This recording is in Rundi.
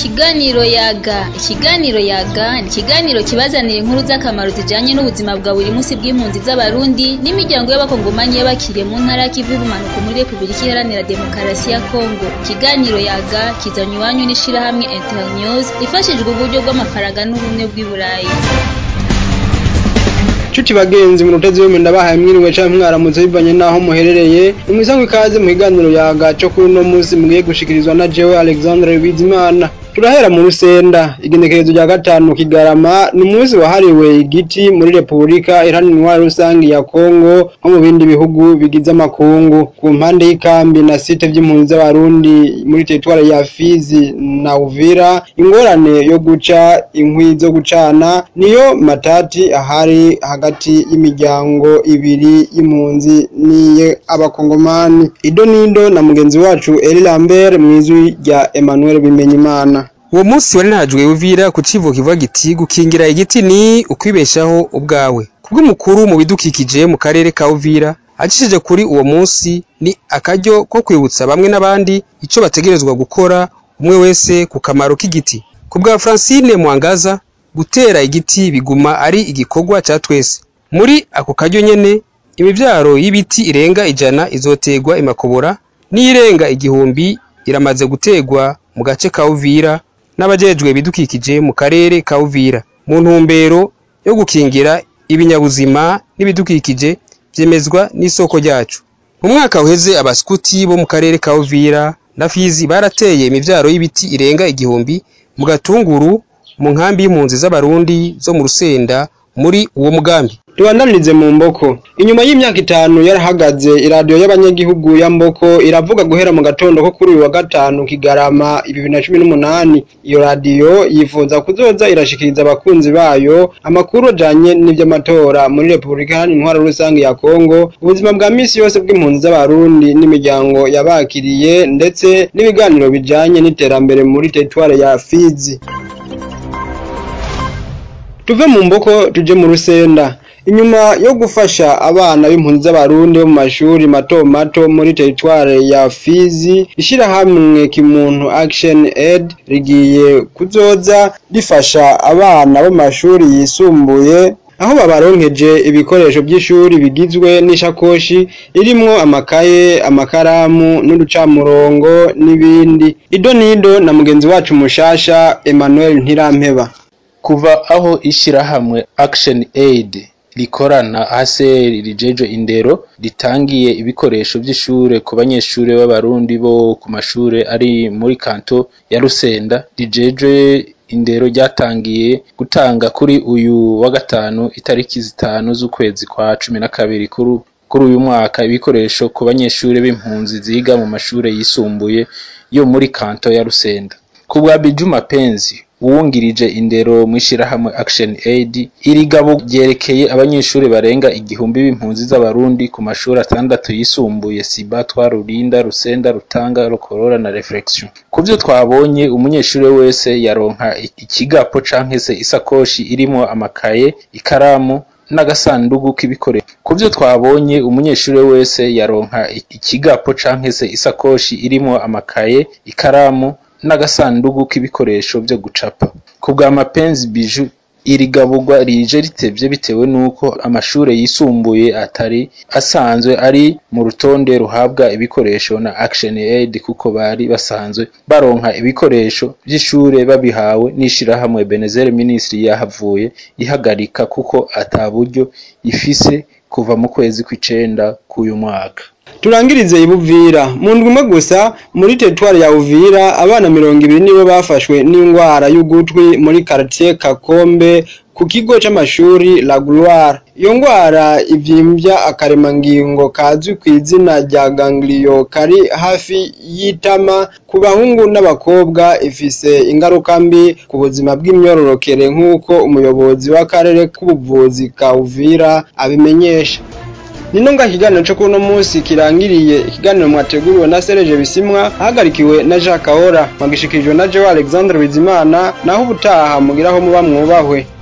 Ikiganiro yaga ikiganiro yaga ni ikiganiro kibazanira inkuru z'akamaro zijanye n'ubuzima bwa buri munsi bw'impunzi z'abarundi n'imiryango y'abakongomanyi y'abakiriye mu ntara y'ikivu y'ubumanuko muri Republika Iharanira Demokarasi ya Kongo ikiganiro yaga kizanywe iwanyu n'ishirahamwe Internews ifashijwe uburyo bw'amafaranga n'ubumwe bw'i Burayi Chuti bagenzi mu rutezi yo ndabahaye mwiriwe canke mwaramutse bivanye naho muherereye umwisango ikaze mu kiganiro yaga cyo kuri no munsi mugiye gushikirizwa na jewe Alexandre Bizimana turahera mu rusenda igenekerezo rya gatanu kigarama ni umunsi wahariwe igiti muri Republika Iharanira Rusangi ya Kongo nko mu bindi bihugu bigize amakungu ku mpande y'ikambi na site vy'impunzi z'abarundi muri teritware ya Fizi na Uvira ingorane yo guca inkwi zo gucana niyo matati ahari hagati y'imiryango ibiri y'impunzi niye abakongomani ido nido na mugenzi wacu Eli Lambert mw'izwi rya Emmanuel Bimenyimana uwo munsi wari nahajwe uvira ku civugo kivuga giti gukingira igiti ni ukwibeshaho ubwawe kubw'umukuru mu bidukikije mu karere ka Uvira acishije kuri uwo munsi ni akaryo ko kwibutsa bamwe n'abandi ico bategerezwa gukora umwe wese ku kamaro k'igiti ku bwa Francine Mwangaza gutera igiti biguma ari igikorwa ca twese muri ako karyo nyene imivyaro y'ibiti irenga ijana izotegwa imakobora n'irenga igihumbi iramaze gutegwa mu gace ka Uvira n'abajejwe ibidukikije mu karere ka Uvira mu ntumbero yo gukingira ibinyabuzima n'ibidukikije vyemezwa n'isoko ryacu mu mwaka uheze abaskuti bo mu karere ka Uvira na Fizi barateye imivyaro y'ibiti irenga igihumbi mu gatunguru mu nkambi y'impunzi z'abarundi zo mu Rusenda muri uwo mugambi tubandanirize mu mboko inyuma y'imyaka itanu yarahagaze iradiyo y'abanyagihugu ya mboko iravuga guhera mu gatondo ko kuri uyu wa gatanu kigarama bibiri na cumi n'umunani iyo radiyo yifuza kuzoza irashikiriza abakunzi bayo amakuru ajanye n'ivy'amatora muri repubulika iharanira intwaro rusange ya kongo ubuzima bwa misi yose bw'impunzi z'abarundi n'imiryango yabakiriye ndetse n'ibiganiro bijanye n'iterambere muri teritware ya fizi tuve mu mboko tuje mu rusenda inyuma yo gufasha abana b'impunzi z'abarundi bo mu mashuri mato mato muri teritware ya Fizi ishirahamwe kimuntu Action Aid rigiye kuzoza rifasha abana bo mu mashuri yisumbuye aho babaronkeje ibikoresho by'ishuri bigizwe n'ishakoshi irimwo amakaye amakaramu n'uducamurongo n'ibindi ido nido na mugenzi wacu mushasha Emmanuel Ntirampeba kuva aho ishirahamwe Action Aid rikorana ASR rijeje indero ritangiye ibikoresho by'ishure ku banyeshure b'abarundi bo ku mashure ari muri kanto ya Rusenda rijeje indero ryatangiye gutanga kuri uyu wa gatanu itariki zitanu z'ukwezi kwa cumi na kabiri kuri kuri uyu mwaka ibikoresho ku banyeshure b'impunzi ziga mu mashure yisumbuye yo muri kanto ya Rusenda ku bwa Bijuma Penzi uwungirije indero mw'ishirahamwe Action Aid iri gabo ryerekeye abanyeshuri barenga igihumbi b'impunzi z'abarundi ku mashuri atandatu yisumbuye Siba Twarurinda Rusenda Rutanga Rukorora na Reflexion kuvyo twabonye umunyeshuri wese yaronka ikigapo canke se isakoshi irimo amakaye ikaramu n'agasandugu k'ibikoresho kuvyo twabonye umunyeshuri wese yaronka ikigapo canke se isakoshi irimo amakaye ikaramu n'agasandugu k'ibikoresho vyo gucapa ku bwa mapenzi biju iri gaburwa rije ritevye bitewe n'uko amashure yisumbuye atari asanzwe ari mu rutonde ruhabwa ibikoresho na Action Aid kuko bari basanzwe baronka ibikoresho vy'ishure babihawe n'ishirahamwe Benezere Ministry yahavuye ihagarika kuko ata buryo ifise kuva mu kwezi kw'icenda k'uyu mwaka turangirize ibuvira mu ndwi imwe gusa muri teritwari ya uvira abana mirongo ibiri nibo bafashwe n'indwara y'ugutwi muri quartier kakombe ku kigo c'amashuri la gloire iyo ndwara ivyimbya akaremangingo kazwi ku izina rya gangliyo kari hafi y'itama ku bahungu n'abakobwa ifise ingaruka mbi ku buzima bw'imyororokere nk'uko umuyobozi w'akarere k'ubuvuzi ka uvira abimenyesha nino nga ikiganiro cyo kuno munsi kirangiriye ikiganiro mwateguriwe na Serge Bisimwa ahagarikiwe na Jacques Kahora mwagishikirijwe na Joe Alexandre Bizimana naho ubutaha mugiraho muba mwubahwe